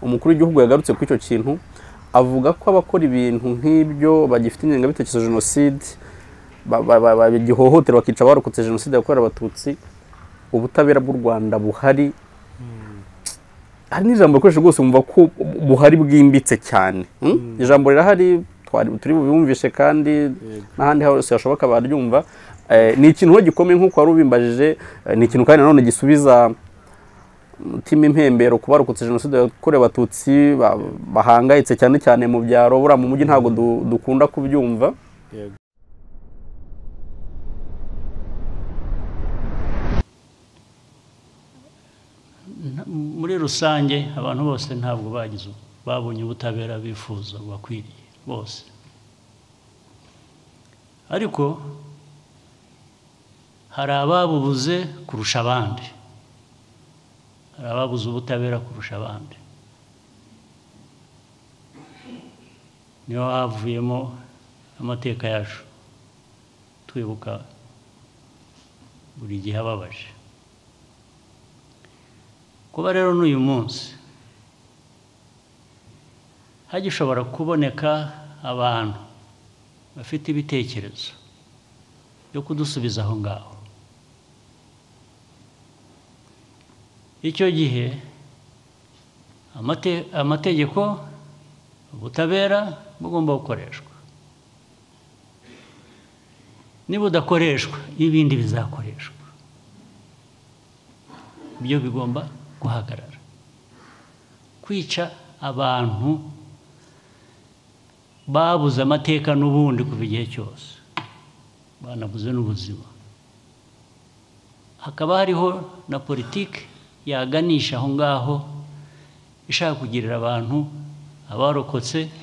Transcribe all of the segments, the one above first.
umukuru w'igihugu yagarutse kuri icyo kintu avuga ko abakora ibintu nk'ibyo bagifite ingengabitekerezo ya jenoside bagihohotera bakica abarokotse jenoside yakorewe abatutsi ubutabera bw'u rwanda buhari hari n'ijambo rikoresha rwose wumva ko buhari bwimbitse cyane ijambo rirahari turi bubumvishe kandi n'ahandi hose hashoboka baryumva ni ikintu gikomeye nk'uko wari ubimbajije ni ikintu kandi nanone gisubiza umutima impembero ku barokotse jenoside yakorewe abatutsi bahangayitse cyane cyane mu byaro buriya mu mujyi ntabwo dukunda kubyumva muri rusange abantu bose ntabwo bagize babonye ubutabera bifuza bakwiriye bose ariko hari ababubuze kurusha abandi hari ababuze ubutabera kurusha abandi niho havuyemo amateka yacu twibuka buri gihe ababaje kuba rero n'uyu munsi hagishobora kuboneka abantu bafite ibitekerezo byo kudusubiza aho ngaho icyo gihe amategeko ubutabera bugomba gukoreshwa nibudakoreshwa ibindi bizakoreshwa ibyo bigomba guhagarara kwica abantu babuze amateka n'ubundi kuva igihe cyose banabuze n'ubuzima hakaba hariho na politiki yaganisha aho ngaho ishaka kugirira abantu abarokotse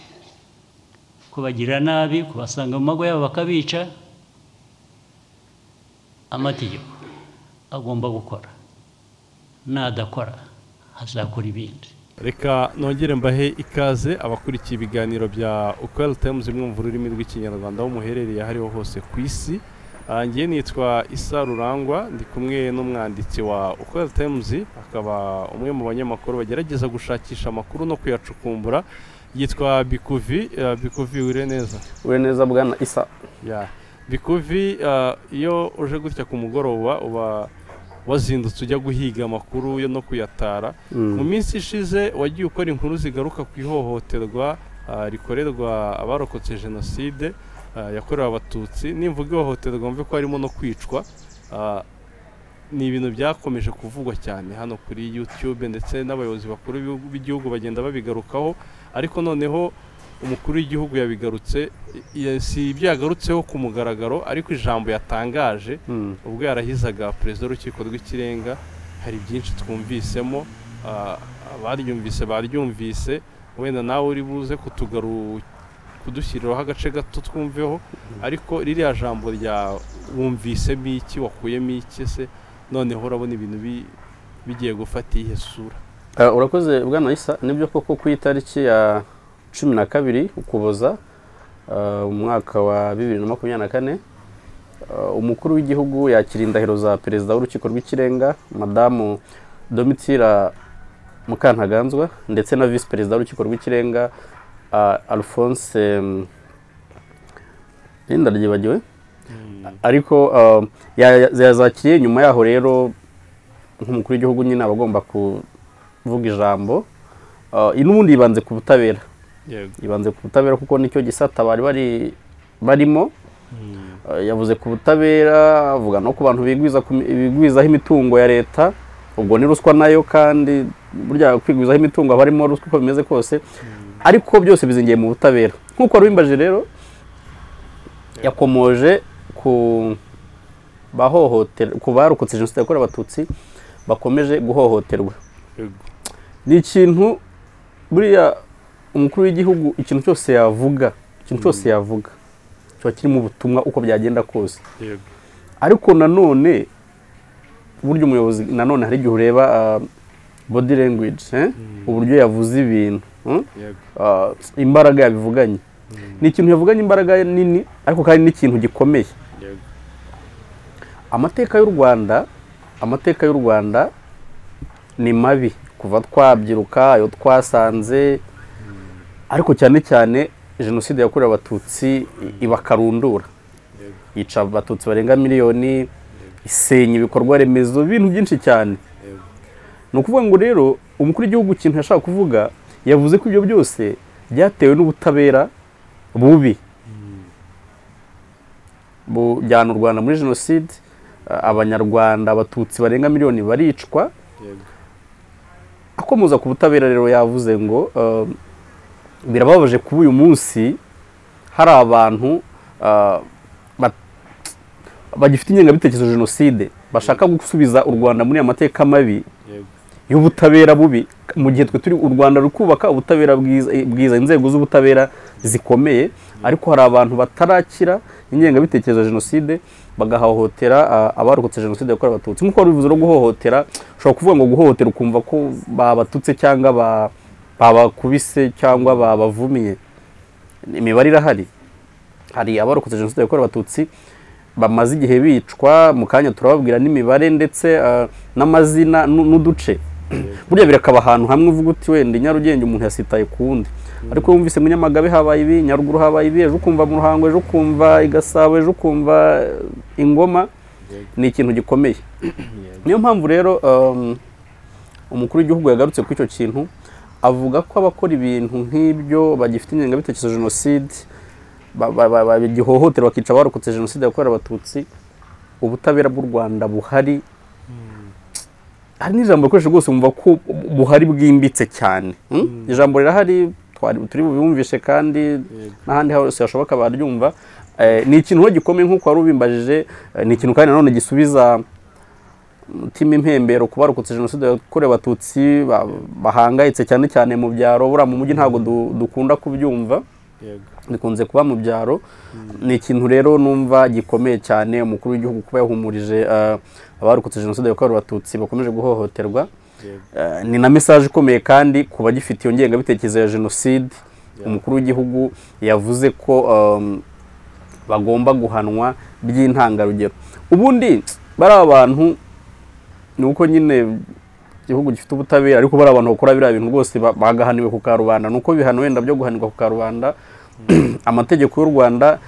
kubagirira nabi kubasanga mu mago yabo bakabica amategeko agomba gukora nadakora hazakora ibindi reka nongere mbahe ikaze abakurikiye ibiganiro bya ukweli tayimuzi mwumva ururimi rw'ikinyarwanda aho muherereye ahariho hose ku isi ngiye nitwa isa rurangwa ndi kumwe n'umwanditsi wa ukweli tayimuzi akaba umwe mu banyamakuru bagerageza gushakisha amakuru no kuyacukumbura yitwa bikuvi bikuvi wire neza wire neza bwana isa bikuvi iyo uje gutya ku mugoroba uba wazindutse ujya guhiga amakuru yo no kuyatara mu minsi ishize wagiye ukora inkuru zigaruka ku ihohoterwa rikorerwa abarokotse jenoside yakorewe abatutsi nimvuga ihohoterwa mve ko harimo no kwicwa ni ibintu byakomeje kuvugwa cyane hano kuri yutube ndetse n'abayobozi bakuru b'igihugu bagenda babigarukaho ariko noneho umukuru w'igihugu yabigarutse si ibyo yagarutseho ku mugaragaro ariko ijambo yatangaje ubwo yarahizaga perezida w'urukiko rw'ikirenga hari byinshi twumvisemo abaryumvise baryumvise wenda nawe uri buze kutugaru kudushyiriraho agace gato twumveho ariko ririya jambo rya wumvisemo iki wakuyemo iki se noneho urabona ibintu bigiye gufata iyihe sura urakoze bwana isa nibyo koko ku itariki ya cumi na kabiri ukuboza umwaka wa bibiri na makumyabiri na kane umukuru w'igihugu yakira indahiro za perezida w'urukiko rw'ikirenga madamu domitira mukantaganzwa ndetse na visi perezida w'urukiko rw'ikirenga alphonse rinda ryibagiwe ariko yazakiriye nyuma yaho rero nk'umukuru w'igihugu nyine aba agomba kuvuga ijambo n'ubundi yibanze ku butabera yibanze ku butabera kuko nicyo gisata bari barimo yavuze ku butabera avuga no ku bantu bigwizaho imitungo ya leta ubwo ni ruswa nayo kandi burya kwigwizaho imitungo aba arimo ruswa uko bimeze kose ariko byose bizingiye mu butabera nk'uko wari rero yakomoje ku bahohotera ku barokotse jenoside yakorewe abatutsi bakomeje guhohoterwa ni ikintu buriya umukuru w'igihugu ikintu cyose yavuga ikintu cyose yavuga kiba kirimo ubutumwa uko byagenda kose ariko nanone burya umuyobozi nanone hari igihe ureba body language uburyo yavuze ibintu imbaraga yabivuganye ni ikintu yavuganye imbaraga nini ariko kandi n'ikintu gikomeye amateka y'u rwanda amateka y'u rwanda ni mabi kuva twabyiruka ayo twasanze ariko cyane cyane jenoside yakorewe abatutsi ibakarundura yica abatutsi barenga miliyoni isenya ibikorwa remezo ibintu byinshi cyane ni ukuvuga ngo rero umukuru w'igihugu ikintu yashaka kuvuga yavuze ko ibyo byose byatewe n'ubutabera bubi bujyana u rwanda muri jenoside abanyarwanda abatutsi barenga miliyoni baricwa akomoza ku butabera rero yavuze ngo birababaje kuba uyu munsi hari abantu bagifite ingengabitekerezo jenoside bashaka gusubiza u rwanda muri aya mateka mabi y'ubutabera bubi mu gihe twe turi u rwanda ruri kubaka ubutabera bwiza inzego z'ubutabera zikomeye ariko hari abantu batarakira ingengabitekerezo ya jenoside bagahohotera abarokotse jenoside yakorewe abatutsi nk'uko wari bivuze no guhohotera ushobora kuvuga ngo guhohotera ukumva ko babatutse cyangwa ba babakubise cyangwa babavumiye imibare irahari hari abarokotse jenoside yakorewe abatutsi bamaze igihe bicwa mu kanya turababwira n'imibare ndetse n'amazina n'uduce burya birakaba ahantu hamwe uvuga uti wenda i nyarugenge umuntu yasitaye ku wundi ariko wumvise mu nyamagabe habaye ibi nyaruguru habaye ibi ejo ukumva mu ruhango ejo ukumva i gasabo ejo ukumva ingoma ni ikintu gikomeye niyo mpamvu rero umukuru w'igihugu yagarutse kuri icyo kintu avuga ko abakora ibintu nk'ibyo bagifite ingengabitekerezo jenoside bagihohotera bakica abarokotse jenoside yakorewe abatutsi ubutabera bw'u rwanda buhari hari n'ijambo rikoresha rwose wumva ko buhari bwimbitse cyane ijambo rirahari turi bubumvishe kandi n'ahandi hose hashoboka baryumva ni ikintu gikomeye nk'uko wari ubimbajije ni ikintu kandi nanone gisubiza umutima impembero ku barokotse jenoside yakorewe abatutsi bahangayitse cyane cyane mu byaro buriya mu mujyi ntabwo dukunda kubyumva bikunze kuba mu byaro ni ikintu rero numva gikomeye cyane umukuru w'igihugu kuba yahumurije abarokotse jenoside yakorewe abatutsi bakomeje guhohoterwa ni na mesaje ikomeye kandi ku bagifite iyo ngengabitekerezo ya jenoside umukuru w'igihugu yavuze ko bagomba guhanwa by'intangarugero ubundi bari abantu ni uko nyine igihugu gifite ubutabera ariko bari abantu bakora biriya bintu rwose bagahaniwe ku karubanda ni uko ibihano wenda byo guhanirwa ku karubanda amategeko y'u rwanda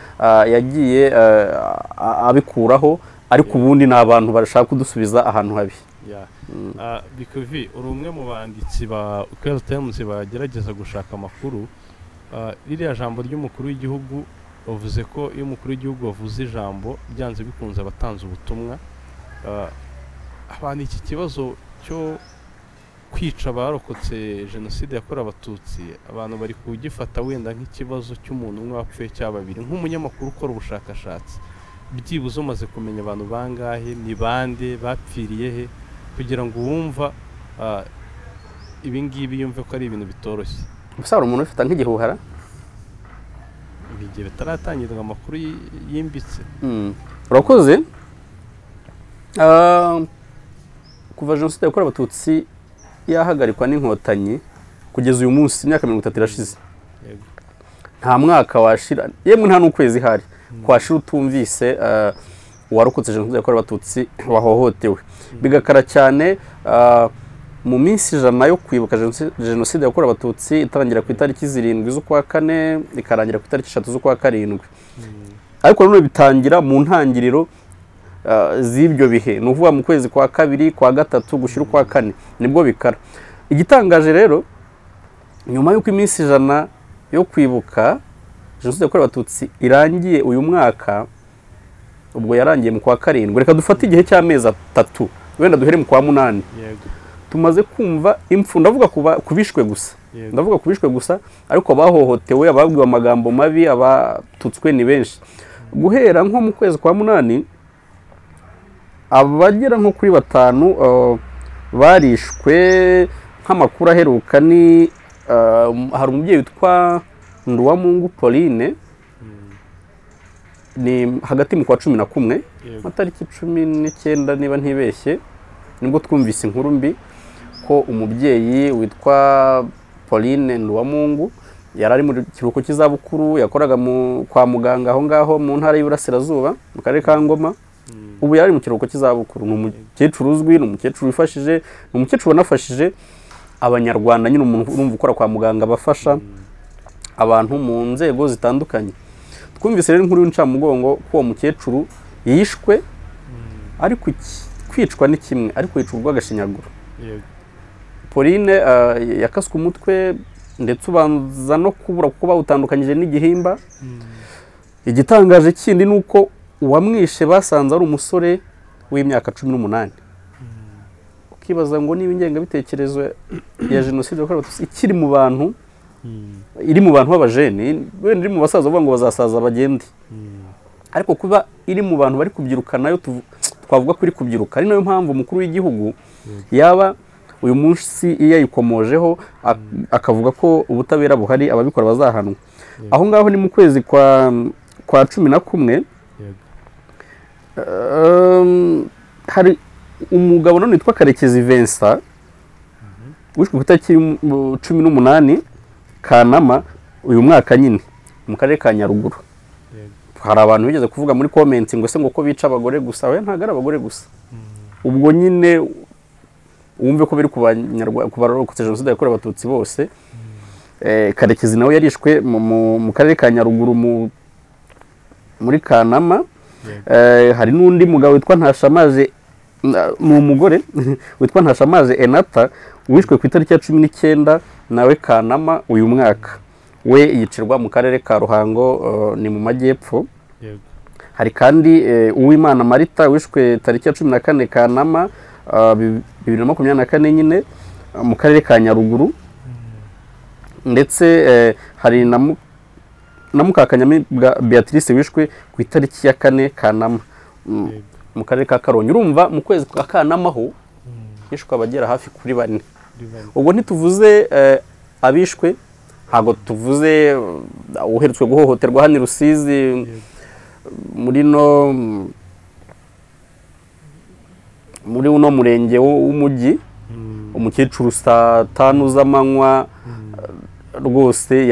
yagiye abikuraho ariko ubundi ni abantu bashaka kudusubiza ahantu habi bikuvi uri umwe mu banditsi ba ukwezi tayimuzi bagerageza gushaka amakuru ririya jambo ry'umukuru w'igihugu bavuze ko iyo umukuru w'igihugu wavuze ijambo byanze bikunze abatanze ubutumwa abantu iki kibazo cyo kwica abarokotse jenoside yakorewe abatutsi abantu bari kugifata wenda nk'ikibazo cy'umuntu umwe wapfuye cyangwa babiri nk'umunyamakuru ukora ubushakashatsi byibuze umaze kumenya abantu bangahe ni bande bapfiriye he kugira ngo uwumva ibingibi yumve ko ari ibintu bitoroshye gusa hari umuntu ubifata nk'igihuhara igihe bitaratangirwa amakuru yimbitse urakoze kuva jenoside yakorewe abatutsi yahagarikwa n'inkotanyi kugeza uyu munsi imyaka mirongo itatu irashize nta mwaka washira yemwe nta n'ukwezi hari kwashira utumvise uwarokotse jenoside yakorewe abatutsi wahohotewe bigakara cyane mu minsi ijana yo kwibuka jenoside yakorewe abatutsi itangira ku itariki zirindwi z'ukwa kane ikarangira ku itariki eshatu z'ukwa karindwi ariko nanone bitangira mu ntangiriro z'ibyo bihe ni ukuvuga mu kwezi kwa kabiri kwa gatatu gushyira ukwa kane nibwo bikara igitangaje rero nyuma y'uko iminsi ijana yo kwibuka jenoside yakorewe abatutsi irangiye uyu mwaka ubwo yarangiye mu kwa karindwi reka dufate igihe cy'amezi atatu wenda duhere mu kwa munani tumaze kumva impfu ndavuga ku bishwe gusa ndavuga ku bishwe gusa ariko abahohotewe ababwiwe amagambo mabi abatutswe ni benshi guhera nko mu kwezi kwa munani abagera nko kuri batanu barishwe nk'amakuru aheruka ni hari umubyeyi witwa nduwamungu pauline ni hagati mu kwa cumi na kumwe amatariki cumi n'icyenda niba ntibeshye nibwo twumvise inkuru mbi ko umubyeyi witwa pauline nduwamungu yari ari mu kiruhuko cy'izabukuru yakoraga kwa muganga aho ngaho mu ntara y'iburasirazuba mu karere ka ngoma ubu yari mu kiruhuko cy'izabukuru ni umukecuru uzwi ni umukecuru wifashije ni umukecuru wanafashije abanyarwanda nyine umuntu urumva ukora kwa muganga bafasha abantu mu nzego zitandukanye twumvise rero inkuru y'incamugongo ko uwo mukecuru yishwe ariko iki kwicwa ni kimwe ariko yicwa urw'agashinyaguro pauline yakaswe umutwe ndetse ubanza no kubura kuko bawutandukanyije n'igihimba igitangaje kindi ni uko uwamwishe basanze ari umusore w'imyaka cumi n'umunani ukibaza ngo niba ingengabitekerezo ya jenoside yakorewe abatutsi ikiri mu bantu iri mu bantu b'abajeni wenda iri mu basaza bavuga ngo bazasaza bagende ariko kuba iri mu bantu bari kubyiruka nayo twavuga ko iri kubyiruka ari nayo mpamvu umukuru w'igihugu yaba uyu munsi iyo yayikomojeho akavuga ko ubutabera buhari ababikora bazahanwa aho ngaho ni mu kwezi kwa kwa cumi na kumwe hari umugabo none witwa karekezi vensa wishwe ku itariki cumi n'umunani kanama uyu mwaka nyine mu karere ka nyaruguru hari abantu bigeze kuvuga muri komenti ngo ese ngo ko bica abagore gusa we ntabwo ari abagore gusa ubwo nyine wumve ko biri ku barokotse jenoside yakorewe abatutsi bose karekezi nawe yarishwe mu karere ka nyaruguru muri kanama hari n'undi mugabo witwa ntashamaje ni umugore witwa ntashamaje enata wishwe ku itariki ya cumi n'icyenda nawe kanama uyu mwaka we yicirwa mu karere ka ruhango ni mu majyepfo hari kandi uwimana marita wishwe tariki ya cumi na kane kanama bibiri na makumyabiri na kane nyine mu karere ka nyaruguru ndetse hari na mukakanyamibwa beatrice wishwe ku itariki ya kane kanama mu karere ka karongi urumva mu kwezi kwa kanamaho hishwe abagera hafi kuri bane ubwo ntituvuze abishwe ntabwo tuvuze uheretswe guhohoterwa hano i rusizi muri no muri uno murenge w'umujyi umukecuru saa tanu z'amanywa rwose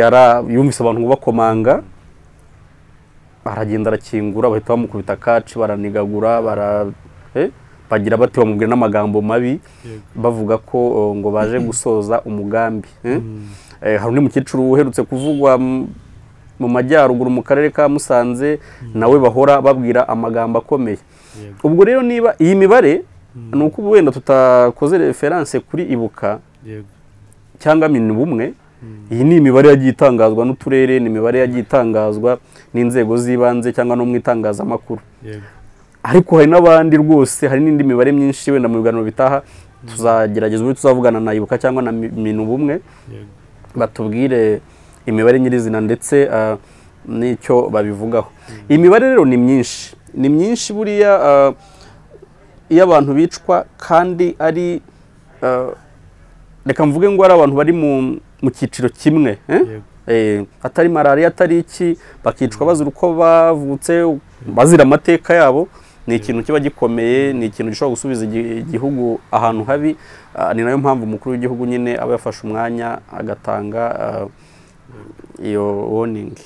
yumvise abantu bakomanga aragenda arakingura bahita bamukubita kaci baranigagura bagira bati bamubwira n'amagambo mabi bavuga ko ngo baje gusoza umugambi hari undi mukecuru uherutse kuvugwa mu majyaruguru mu karere ka musanze nawe bahora babwira amagambo akomeye ubwo rero niba iyi mibare ni uko ubu wenda tutakoze referanse kuri ibuka cyangwa minibumwe iyi ni imibare yagiye itangazwa n'uturere ni imibare yagiye itangazwa n'inzego z'ibanze cyangwa no mu itangazamakuru ariko hari n'abandi rwose hari n'indi mibare myinshi wenda mu biganiro bitaha tuzagerageza uburyo tuzavugana na ibuka cyangwa na minu bumwe batubwire imibare nyirizina ndetse n'icyo babivugaho iyi mibare rero ni myinshi ni myinshi buriya iyo abantu bicwa kandi ari reka mvuge ngo ari abantu bari mu mu cyiciro kimwe atari malariya atari iki bakicwa bazira uko bavutse bazira amateka yabo ni ikintu kiba gikomeye ni ikintu gishobora gusubiza igihugu ahantu habi ni nayo mpamvu umukuru w'igihugu nyine aba yafashe umwanya agatanga iyo woningi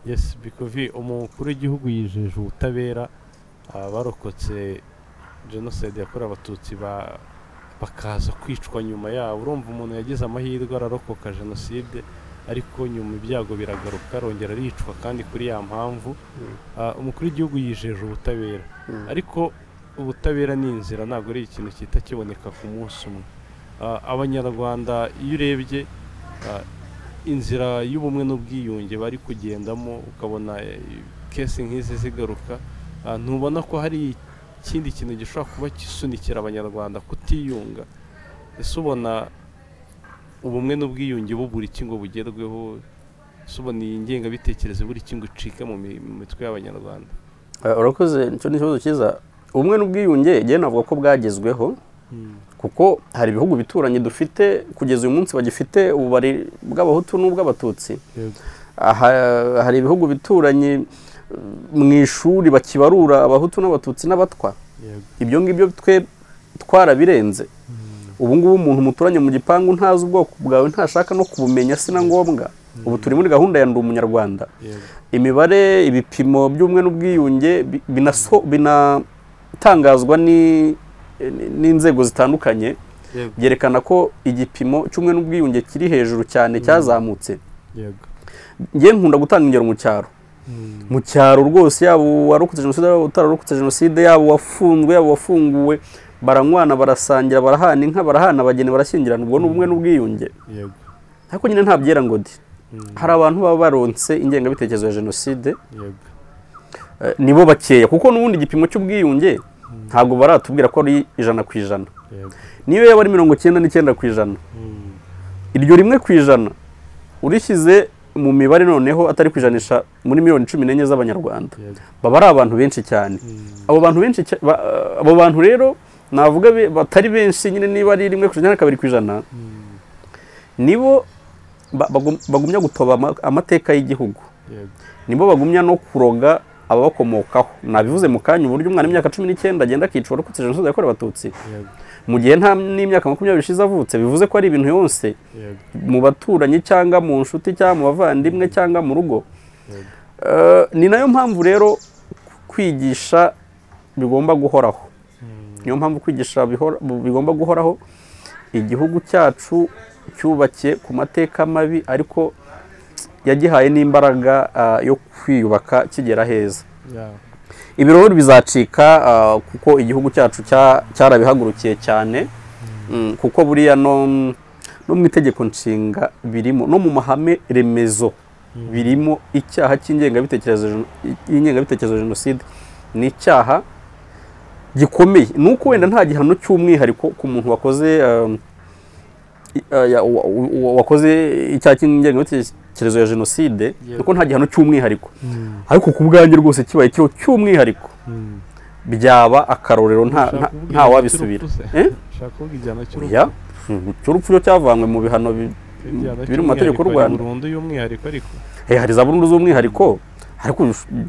yesi bikovi umukuru w'igihugu yijeje ubutabera barokotse jenoside yakorewe abatutsi ba bakaza kwicwa nyuma yabo urumva umuntu yagize amahirwe ararokoka jenoside ariko nyuma ibyago biragaruka arongera aricwa kandi kuri ya mpamvu umukuru w'igihugu yijeje ubutabera ariko ubutabera ni inzira ntabwo ari ikintu cyita kiboneka ku munsi umwe abanyarwanda iyo urebye inzira y'ubumwe n'ubwiyunge bari kugendamo ukabona kesi nk'izi zigaruka ntubona ko hari ikindi kintu gishobora kuba kisunikira abanyarwanda kutiyunga ese ubona ubumwe n'ubwiyunge buri ngo bugerweho ese ubona iyi ngengabitekerezo buri ngo icika mu mitwe y'abanyarwanda urakoze nicyo ni ikibazo cyiza ubumwe n'ubwiyunge igihe navuga ko bwagezweho kuko hari ibihugu bituranye dufite kugeza uyu munsi bagifite ububari bw'abahutu n'ubw'abatutsi hari ibihugu bituranye mu ishuri bakibarura abahutu n'abatutsi n'abatwa ibyo ngibyo twe twarabirenze ubu ngubu umuntu muturanye mu gipangu ntazi ubwoko bwawe ntashaka no kubumenya si na ngombwa ubu turi muri gahunda ya ndi umunyarwanda imibare ibipimo by'ubumwe n'ubwiyunge binatangazwa n'inzego zitandukanye byerekana ko igipimo cy'umwe n'ubwiyunge kiri hejuru cyane cyazamutse yego njye nkunda gutanga ingero mu cyaro mu cyaro rwose yaba uwarokotse jenoside yaba utararokotse jenoside yaba uwafunzwe yaba uwafunguwe baranywana barasangira barahana inka barahana abageni barashyingirana ubwo ni ubumwe n'ubwiyunge yego ariko nyine nta byera ngo di Mm. hari abantu baba baronse ingengabitekerezo ya jenoside yego eh, nibo bakeya kuko n'ubundi igipimo cy'ubwiyunge ntabwo baratubwira ko ari ijana ku ijana yego niyo yaba ari mirongo icyenda n'icyenda ku ijana Mm. iryo rimwe ku ijana urishyize mu mibare noneho atari kwijanisha muri miliyoni cumi n'enye z'abanyarwanda yego baba ari abantu benshi cyane Mm. abo bantu benshi cya- ba- abo bantu rero navuga be- batari benshi nyine niba ari rimwe ku ijana na kabiri ku ijana Mm. nibo ba- bagum- bagumya gutoba ama- amateka y'igihugu yego nibo bagumya no kuroga ababakomokaho nabivuze mu kanya uburyo umwana w'imyaka cumi n'icyenda agenda akicwa arokotse jenoside yakorewe abatutsi yego mu gihe nta n'imyaka makumyabiri ishize avutse bivuze ko ari ibintu yose yego mu baturanyi cyangwa mu nshuti cyangwa mu bavandimwe cyangwa mu rugo yego Eh, ni nayo mpamvu rero kwigisha bigomba guhoraho Mm. niyo mpamvu kwigisha bihora- bu- bigomba guhoraho igihugu cyacu cyubakiye ku mateka mabi ariko yagihaye n'imbaraga ah, yo kwiyubaka kigera heza Yeah. ibirori bizacika ah, kuko igihugu cyacu cya- cyarabihagurukiye cyane Mm, kuko buriya no no mu itegeko nshinga birimo no mu mahame remezo birimo icyaha cy'ingengabitekerezo y'ingengabitekerezo ya jenoside ni icyaha gikomeye ni uko wenda nta gihano cy'umwihariko ku muntu wakoze um, i- uh, ya- wa- wa- wakoze icyaha cy'ingengabitekerezo ya jenoside Yego. kuko nta gihano cy'umwihariko Mm. ariko ku bwanjye rwose kibaye kiriho cy'umwihariko Mm. byaba akarorero nta Ushaka nta- kuvuga nta igihano wabisubira cy'urupfu se? Eh? ushaka kuvuga igihano cy'urupfu oya mm, cy'urupfu cyo cyavanywe mu bihano bi- Igihano biri mu mategeko y'u cy'umwihariko ari Rwanda. burundu y'umwihariko ariko Eh, hari za burundu z'umwihariko ariko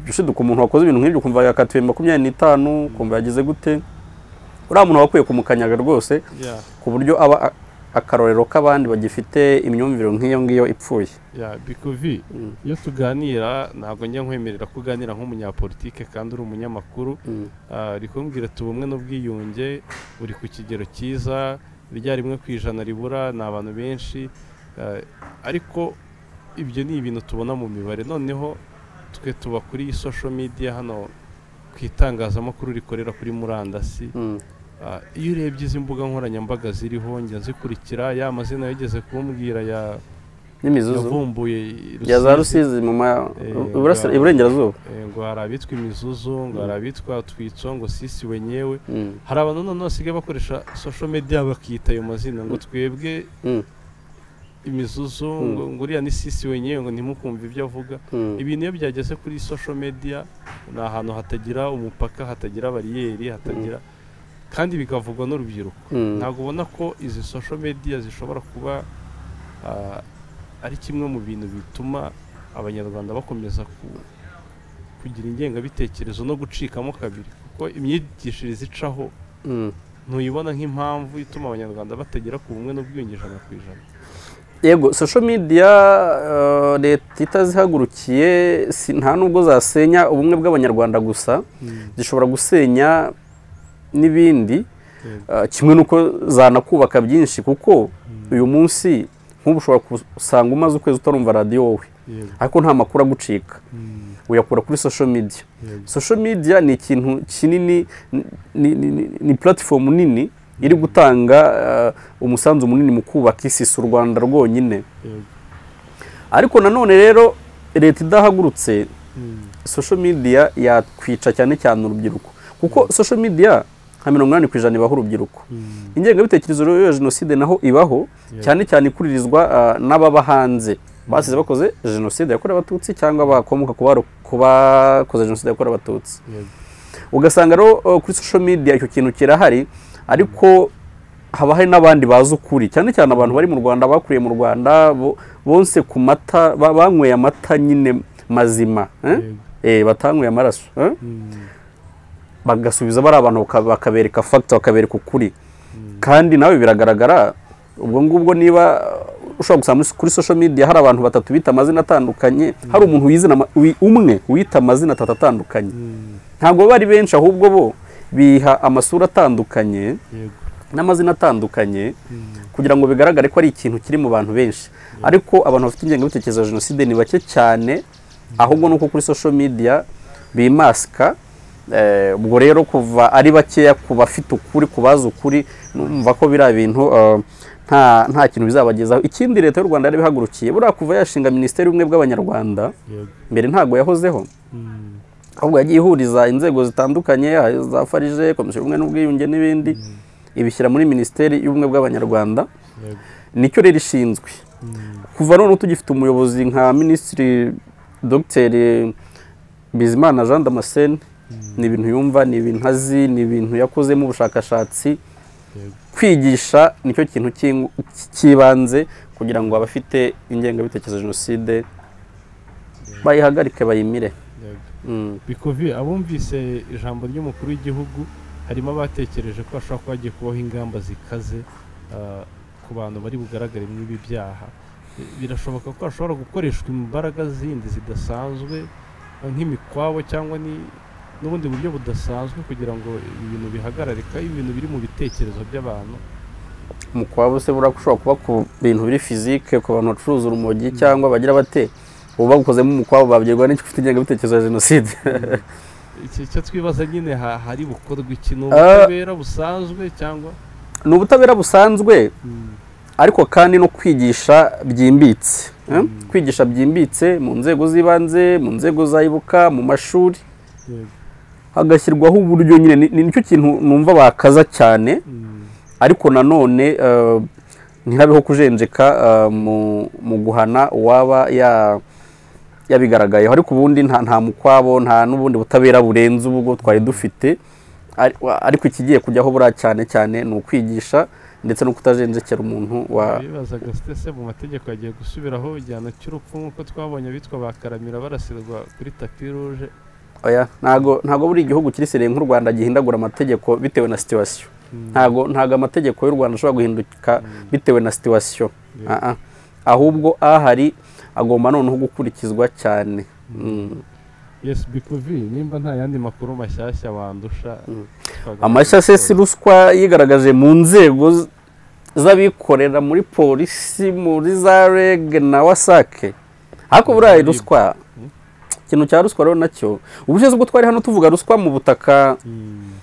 ushiduka umuntu wakoze ibintu nk'ibyo ukumva yakatiwe makumyabiri n'itanu ukumva yagize gute uriya muntu wakwiye kumukanyaga rwose Yeah. ku buryo aba a- akarorero k'abandi bagifite imyumvire nk'iyo ngiyo ipfuye ya bikuvi Mm. iyo tuganira ntabwo njya nkwemerera ko uganira nk'umunyapolitike kandi uri umunyamakuru Ah, ari kumbwira tuba umwe n'ubwiyunge uri ku kigero cyiza rya rimwe ku ijana ribura ni abantu benshi Ah, ariko ibyo ni ibintu tubona mu mibare noneho twe tuba kuri social media hano ku itangazamakuru rikorera kuri murandasi Mm. Ah, iyo urebye izi mbuga nkoranyambaga ziriho njya nzikurikira ya mazina yageze kumbwira ya n'imizuzu yavumbuye ya za Rusizi. rusizi mu ma- Eh, iburasira- bwa- iburengerazuba Eh, ngo hari abitwa imizuzu ngo hari abitwa twitso ngo sisi wenyewe Mm. hari abantu noneho basigaye bakoresha social media bakiyita ayo mazina ngo twebwe Mm. imizuzu Mm. ngo ngo uriya ni sisi wenyewe ngo ntimukumve ibyo avuga Mm. ibintu iyo byageze kuri social media ni ahantu hatagira umupaka hatagira bariyeri hatagira kandi bikavugwa n'urubyiruko Mm. ntabwo ubona ko izi social media zishobora kuba ah, ari kimwe mu bintu bituma abanyarwanda bakomeza ku- kugira ingengabitekerezo no gucikamo kabiri kuko imyigishirize icaho Mm. ntuyibona nk'impamvu ituma abanyarwanda batagera ku bumwe n'ubwiyunge ijana ku ijana yego social media eh, leta itazihagurukiye si- nta nubwo zasenya ubumwe bw'abanyarwanda gusa zishobora gusenya n'ibindi eh, kimwe n'uko zanakubaka byinshi kuko uyu munsi nk'ubu ushobora gusanga umaze ukwezi utarumva radiyo wowe Yego. ariko nta makuru agucika uyakura kuri social media Yego. social media ni ikintu kinini ni- ni, ni, ni, ni platform nini iri gutanga eh, umusanzu munini mu kubaka isi si u rwanda rwonyine Yego. ariko nanone rero leta idahagurutse social media yakwica cyane cyane urubyiruko kuko social media nka mirongo inani ku ijana ibaho urubyiruko ingengabitekerezo rero ya jenoside naho ibaho Yeah. cyane cyane ikuririzwa ah, n'ababa hanze basize bakoze jenoside yakorewe abatutsi cyangwa bakomoka ku baro- ku bakoze jenoside yakorewe abatutsi Yego. ugasanga rero eh, kuri social media icyo kintu kirahari ariko haba hari n'abandi bazi ukuri cyane cyane abantu bari mu rwanda bakuriye mu rwanda bo- bonse ku mata ba- banyweye amata nyine mazima eh? Yego. eh, batanyweye amaraso eh? Mm. bagasubiza bari abantu baka- bakabereka fagita bakabereka ukuri Mm. kandi nawe biragaragara ubwo ngubwo niba uh, ushobora gusanga muri- kuri social media hari abantu batatu bita amazina atandukanye hari umuntu wizina ama- wi- umwe wita amazina atatu atandukanye Mm. ntabwo bari benshi ahubwo bo biha amasura atandukanye Yego. n'amazina atandukanye kugira ngo bigaragare ko ari ikintu kiri mu bantu benshi ariko abantu bafite ingengabitekerezo ya jenoside ni bake cyane ahubwo ni uko kuri social media bimasika Eh, ubwo rero kuva ari bakeya ku bafite ukuri ku bazi ukuri numva ko biriya bintu eh, nta nta kintu bizabagezaho ikindi leta y'u rwanda yari ibihagurukiye buriya kuva yashinga minisiteri y'ubumwe bw'abanyarwanda yego mbere ntabwo yahozeho Mm. ahubwo yagiye ihuriza inzego zitandukanye za farije komisiyo y'ubumwe n'ubwiyunge n'ibindi ibishyira muri minisiteri y'ubumwe bw'abanyarwanda yego nicyo rero ishinzwe Mm. kuva none tugifite umuyobozi nka minisitiri dogiteri bizimana jean damascene ni ibintu yumva ni ibintu azi ni ibintu yakozemo ubushakashatsi yego kwigisha nicyo kintu cy'ing- cy'ibanze kugira ngo abafite ingengabitekerezo ya jenoside bayihagarike bayimire yego Mm. bikuvi abumvise ijambo ry'umukuru w'igihugu harimo abatekereje ko hashobora kuba hagiye kubaho ingamba zikaze ah, ku bantu bari bugaragare muri ibi byaha Bi- birashoboka ko hashobora gukoreshwa imbaraga zindi zidasanzwe ah, nk'imikwabo cyangwa ni- n'ubundi buryo budasanzwe kugira ngo ibintu bihagararika ibintu biri mu bitekerezo by'abantu umukwabo se buriya ushobora kuba ku bintu biri fizike ku bantu bacuruza urumogi cyangwa bagira bate ubu bagukozemo umukwabo babwirwa n'icyo ufite ingengabitekerezo ya jenoside Iki- icyo twibaza nyine ha- hari bukorwa iki ni Ah. ubutabera busanzwe cyangwa ni ubutabera busanzwe Mm, ariko kandi no kwigisha byimbitse eh? Mm. kwigisha byimbitse mu nzego z'ibanze mu nzego za ibuka mu mashuri yego hagashyirwaho uburyo nyine ni- ni nicyo kintu numva bakaza cyane Mm, ariko nanone eh, ntihabeho kujenjeka eh, mu- mu guhana uwaba ya- yabigaragayeho ariko ubundi nta nta mukwabo nta n'ubundi butabera burenze ubwo twari dufite Ari- wa- ariko ikigiye kujyaho buriya cyane cyane ni ukwigisha ndetse no kutajenjekera umuntu wa bibazaga sitese mu mategeko yagiye gusubiraho igihano cy'urupfu nk'uko twabonye abitwa bakaramira barasirwa kuri tapi ruje oya ntago ntago buri gihugu kirisiriye nk'u Rwanda gihindagura amategeko bitewe na situation Mm, ntago ntago amategeko y'u Rwanda ashobora guhinduka Mm. bitewe na situation yego. Ah, ah. ahubwo ahari agomba noneho gukurikizwa cyane Mm. yes bikuvi nimba nta yandi makuru mashyashya wandusha Mm. twagaruka amashya se kubikora. si ruswa yigaragaje mu nzego z- z'abikorera muri polisi muri za reg na wasake ariko buriya ruswa Mm. ikintu cya ruswa rero nacyo ubushize ubwo twari hano tuvuga ruswa mu butaka Mm,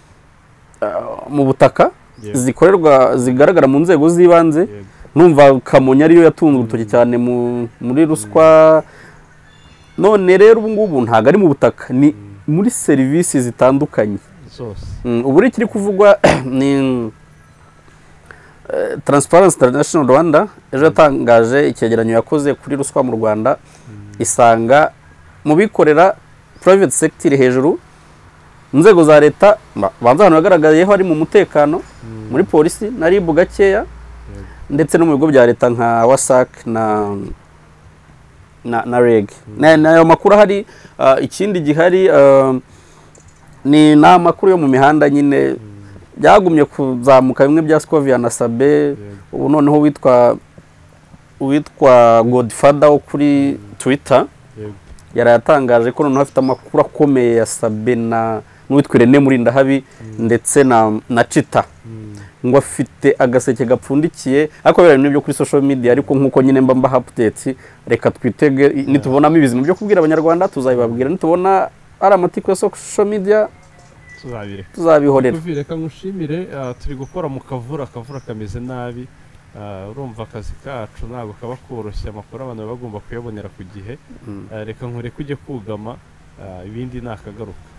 mu butaka yego, zikorerwa zigaragara mu nzego z'ibanze yego. numva kamonyi ariyo yatunze urutoki cyane mu- muri ruswa none rero ubu ngubu ntabwo ari mu butaka ni Mm, muri serivisi zitandukanye zose Mm, ubu rero ikiri kuvugwa ni eh, Transparency International Rwanda ejo yatangaje icyegeranyo yakoze kuri ruswa mu Rwanda Mm, isanga mu bikorera private sector iri hejuru inzego za leta ba- banza ahantu hagaragayeho ari mu mutekano mm, muri polisi na ribu gakeya yego. ndetse no mu bigo bya leta nka wasac na na, na reg Mm. Na- nayo makuru ahari ah, ikindi gihari ah, ni ni amakuru yo mu mihanda nyine Mm, byagumye kuzamuka bimwe bya scovia na sabe yego. ubu noneho witwa uwitwa godfather wo kuri twitter yego. yarayatangaje ko noneho afite amakuru akomeye ya sabe na n'uwitwa irene murindahabi ndetse na, na cita Mm, ngo afite agaseke gapfundikiye ariko biriya bintu byo kuri social media ariko nk'uko nyine mba mbaha updates reka twitege i- nitubonamo ibizima byo kubwira abanyarwanda tuzabibabwira nitubona ari amatiku ya social media tuzabireka tuzabihorera Kuvi, reka ngushimire ah, turi gukora mu kavura akavura kameze nabi Ah, urumva akazi kacu ntabwo kaba koroshye amakuru abantu baba bagomba kuyabonera ku gihe Mm. Ah, reka nkureke ujye kugama ah, ibindi ni akagaruka